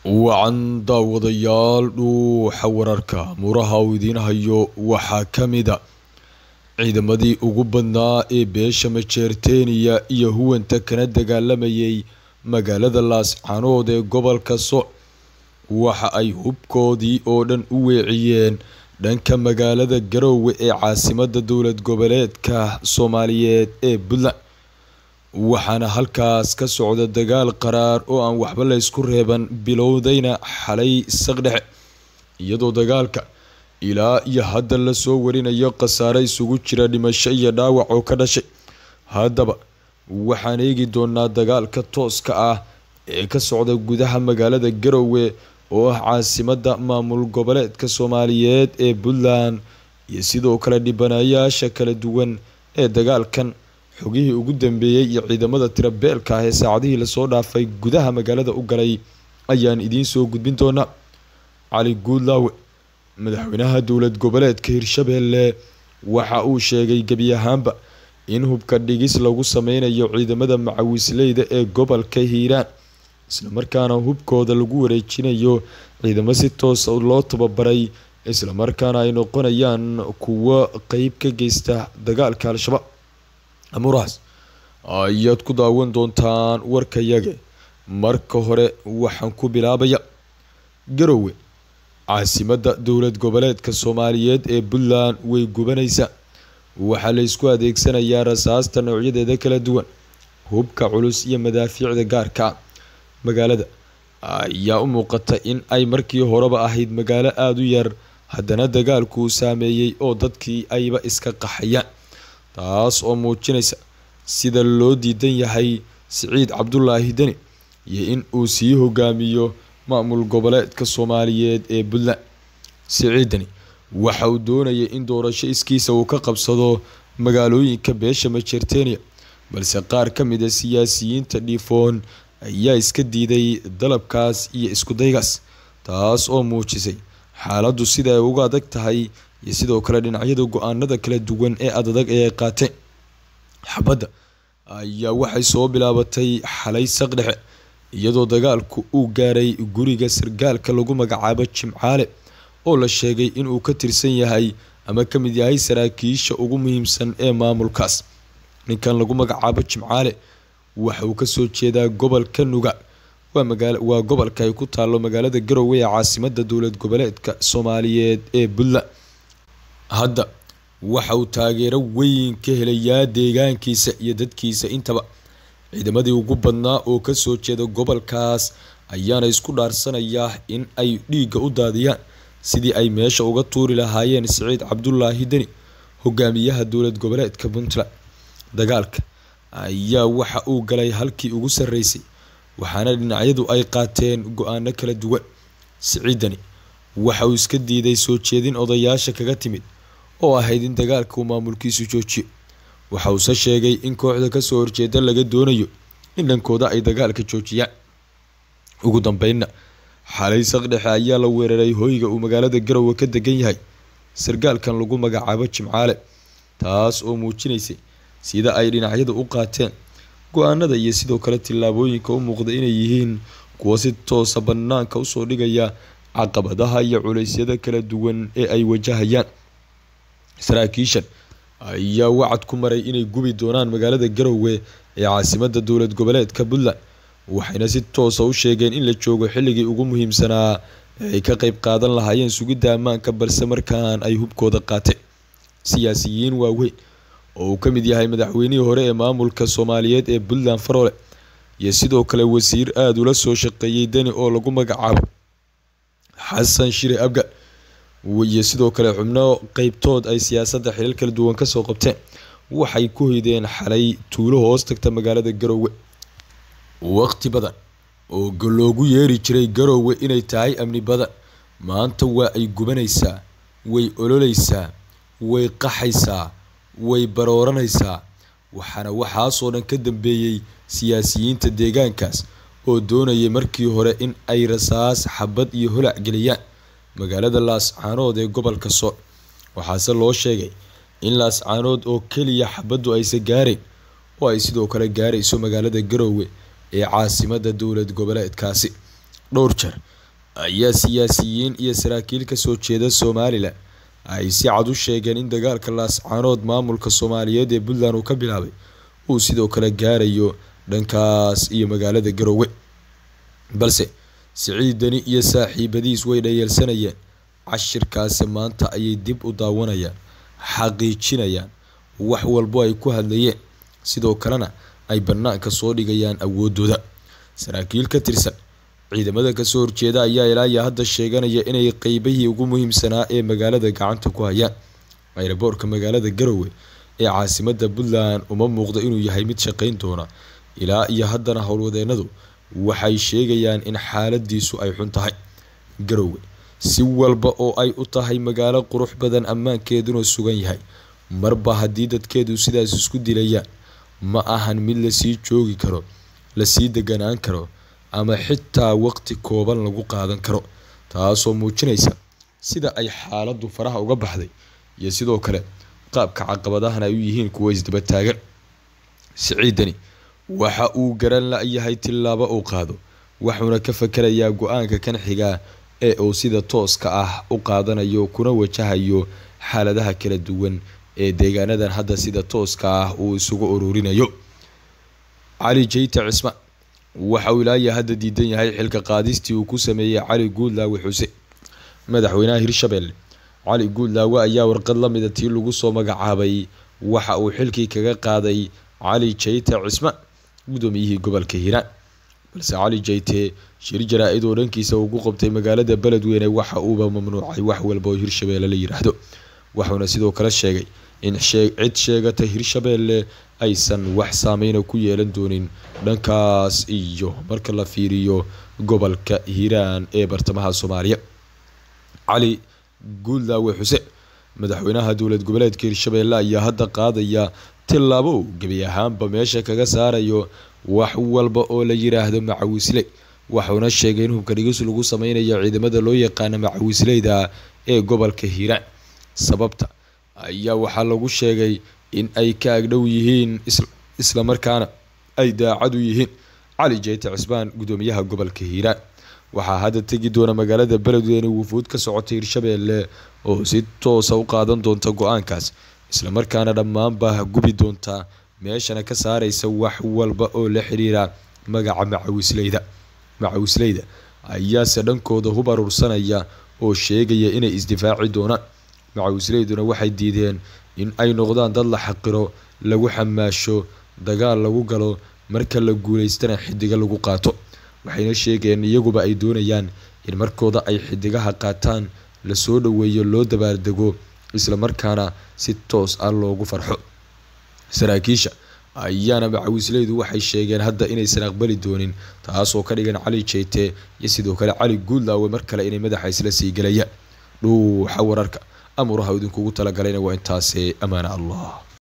wacan daawadayaal dhuuxa wararka muraha uu idiin hayo waxaa ka mida ciidamadii ugu badnaa ee beesha majeerteeniya iyo huwanta kana dagaalamayay magaalada laascanood ee gobolka soc waxa ay hubkoodii oo dhan u weeciyeen dhanka magaalada garoowe ee caasimada dowlad goboleedka soomaaliyeed ee puntland waxaana halkaas ka socda dagaal qaraar oo aan waxba la ysku reeban bilowdayna xalay saqdhexe iyadoo dagaalka ilaa iyo hadda lasoo warinayo khasaare isugu jira dhimasho iyo dhaawac oo ka dhashay haddaba waxaan eegi doonaa dagaalka tooska ah ee ka socda gudaha magaalada garoowe oo ah caasimada maamul goboleedka soomaaliyeed ee puntland iyo sidoo kale dhibanayaasha kala duwan ee dagaalkan xogihii ugu dambeeyey iyo ciidamada tirabeelka ah ee saacadihii lasoo dhaafay gudaha magaalada u galay ayaan idiin soo gudbin doonaa cali guudlaawe madaxweynaha dowlad goboleedka hirshabeelle waxa uu sheegay gebi ahaanba in hubka dhigis lagu sameynayo ciidamada macawisleyda ee gobolka hiiraan islamarkaana hubkooda lagu wareejinayo ciidamo si toosa loo tababaray islamarkaana ay noqonayaan kuwo qeyb ka geysta dagaalka al-shabaab amurahaas ayaad ku daawan doontaan warkayage marka hore waxaan ku bilaabaya garoowe caasimada dowlad goboleedka soomaaliyeed ee puntland way gubanaysaa waxaa la ysku adeegsanayaa rasaasta noocyadeeda kala duwan hubka culus iyo madaafiicda gaarka magaalada ayaa u muuqata in ay markii horeba ahayd magaalo aada u yar haddana dagaalku saameeyey oo dadkii ayba iska qaxayaan taas oo muujinaysa sida loo diidan yahay siciid cabdulaahi deni iyo in uu sii hogaamiyo maamul goboleedka soomaaliyeed ee puntland siciid deni waxa uu doonayay in doorasho iskiisa uu ka qabsado magaalooyinka beesha majeerteniya balse qaar ka mid a siyaasiyiinta dhiifoon ayaa iska diiday dalabkaas iyo iskudaygaas taas oo muujisay xaaladdu sida ay uga adag tahay iyo sidoo kale dhinacyada go-aanada kala duwan ee adadag ee ay qaateen xabadda ayaa waxay soo bilaabatay xalay saqdhexe iyadoo dagaalku uu gaaray guriga sargaalka lagu magacaabo jimcaale oo la sheegay inuu ka tirsan yahay ama ka mid yahay saraakiisha ugu muhiimsan ee maamulkaas ninkan lagu magacaabo jimcaale waxa uu kasoo jeedaa gobolka nuga waa gobolka ay ku taalo magaalada garowe ee caasimada dowlad goboleedka soomaaliyeed ee puntland hadda waxa uu taageero weyn ka helayaa deegaankiisa iyo dadkiisa intaba ciidamadii ugu badnaa oo kasoo jeeda gobolkaas ayaana isku dhaarsanayaa in ay dhiigga u daadiyaan sidii ay meesha uga tuuri lahaayeen siciid cabdulaahi deni hogaamiyaha dowlad goboleedka puntland dagaalka ayaa waxa uu galay halkii ugu sarreysay waxaana dhinacyadu ay qaateen go-aano kala duwan siciid deni waxa uu iska diiday soo jeedin odayaasha kaga timid oo ahayd in dagaalka uu maamulkiisu joojiyo waxa uuse sheegay in kooxda kasoo horjeeda laga doonayo in dhankooda ay dagaalka joojiyaan ugu dambeynna xalay saqdhexe ayaa la weeraray hoyga uu magaalada garowe ka degan yahay sargaalkan lagu magacaabo jimcaale taas oo muujinaysay sida ay dhinacyadu u qaateen go-aanada iyo sidoo kale tillaabooyinka u muuqda inay yihiin kuwo si toosa banaanka usoo dhigaya caqabadaha iyo culeysyada kala duwan ee ay wajahayaan saraakiishan ayaa wacad ku maray inay gubi doonaan magaalada garowe ee caasimada dowlad goboleedka puntland waxayna si toosa u sheegeen in la joogo xilligii ugu muhiimsanaa ee ay ka qeyb qaadan lahaayeen sugidda ammaanka balse markaan ay hubkooda qaateen siyaasiyiin waaweyn oo uu ka mid yahay madaxweynihii hore ee maamulka soomaaliyeed ee puntland farole iyo sidoo kale wasiir aada ula soo shaqeeyey deni oo lagu magacaabo xasan shire abga iyo sidoo kale xubno qeybtood ay siyaasadda xilal kala duwan kasoo qabteen waxay ku hoydeen xalay tuulo hoos tagta magaalada garoowe waqti badan oo loogu yeeri jiray garoowe inay tahay amni badan maanta waa ay gubanaysaa way ololeysaa way qaxaysaa way barooranaysaa waxaana waxaasoo dhan ka dambeeyey siyaasiyiinta deegaankaas oo doonayay markii hore in ay rasaas xabad iyo holac geliyaan magaalada laascaanood ee gobolka sooc waxaase loo sheegay in laascaanood oo keliya xabaddu aysa gaarayn oo ay sidoo kale gaarayso magaalada garoowe ee caasimada dowlad goboleedkaasi dhowr jeer ayaa siyaasiyiin iyo saraakiil kasoo jeeda somalilan ay si cad u sheegeen in dagaalka laascaanood maamulka soomaaliyeed ee puntland uu ka bilaabay uu sidoo kale gaarayo dhankaas iyo magaalada garoowe balse siciidani iyo saaxiibadiis way dhayeelsanayeen cashirkaasi maanta ayay dib u daawanayaan xaqiijinayaan wax walbo ay ku hadlayeen sidoo kalena ay bannaanka soo dhigayaan awoodooda saraakiil ka tirsan ciidamada kasoo horjeeda ayaa ilaa iyo hadda sheeganaya inay qeybihii ugu muhiimsanaa ee magaalada gacanta ku hayaan ayraboorka magaalada garowe ee caasimada puntland uma muuqdo inuu yahay mid shaqeyn doona ilaa iyo haddana howlwadeenadu waxay sheegayaan in xaaladiisu ay xun tahay garowe si walba oo ay u tahay magaalo qurux badan ammaankeeduna sugan yahay marba haddii dadkeedu sidaas isku dilayaan ma ahan mid lasii joogi karo lasii deganaan karo ama xitaa waqti kooban lagu qaadan karo taasoo muujinaysa sida ay xaaladu faraha uga baxday iyo sidoo kale qaabka caqabadahan ay u yihiin kuwo isdaba taagan siciidani waxa uu garan la-yahay tillaabo uu qaado wuxuuna ka fakarayaa go-aanka kan xigaa ee uu sida tooska ah u qaadanayo kuna wajahayo xaaladaha kala duwan ee deegaanadan hadda sida tooska ah uu isugu ururinayo cali jeyte cismaan waxa uu ilaaya hadda diidan yahay xilka qaadistii uu ku sameeyey cali guudlaawe xuse madaxweynaha hirshabelle cali guudlaawe ayaa warqad lamida tii lagu soo magacaabay waxa uu xilkii kaga qaaday cali jeyte cismaan gudoomiyihii gobolka hiiraan balse cali jeyte shir jaraa-id oo dhankiisa ugu qabtay magaalada beledweyne waxa uuba mamnuucay wax walba oo hirshabeelle la yiraahdo wuxuuna sidoo kale sheegay in cid sheegata hirshabeelle aysan wax saameyna ku yeelan doonin dhankaas iyo marka la fiiriyo gobolka hiiraan ee bartamaha soomaaliya cali guudlaawe xuseen madaxweynaha dowlad goboleedka hirshabeelle ayaa hadda qaadaya tillaabo uu gebi ahaanba meesha kaga saarayo wax walba oo la yiraahdo macawisley wuxuuna sheegay in hubka dhigis lagu sameynayo ciidamada loo yaqaana macawisleyda ee gobolka hiiraan sababta ayaa waxaa lagu sheegay in ay ka agdhow yihiin islamarkaana ay daacad u yihiin cali jeyte cismaan gudoomiyaha gobolka hiiraan waxaa hadda tegi doona magaalada beledweyne wufuud ka socotay hirshabeelle oo si toosa u qaadan doonta go-aankaas islamarkaana dhammaanba gubi doonta meeshana ka saareysa wax walba oo la xiriira magaca macawisleyda macawisleyda ayaase dhankooda hub aruursanaya oo sheegaya inay isdifaaci doonaan macawisleyduna waxay diideen in ay noqdaan dad la xaqiro lagu xamaasho dagaal lagu galo marka la guuleystana xidiga lagu qaato waxayna sheegeen iyaguba ay doonayaan in markooda ay xidigaha qaataan lasoo dhaweeyo loo dabaaldego islamarkaana si toos ah loogu farxo saraakiisha ayaana macawisleydu waxay sheegeen hadda inaysan aqbali doonin taasoo ka dhigan cali jeyte iyo sidoo kale cali guudlaawe mar kale inay madaxa isla sii gelayaan dhuuxa wararka amuraha idinkugu talagalayna waa intaasi ammaana allah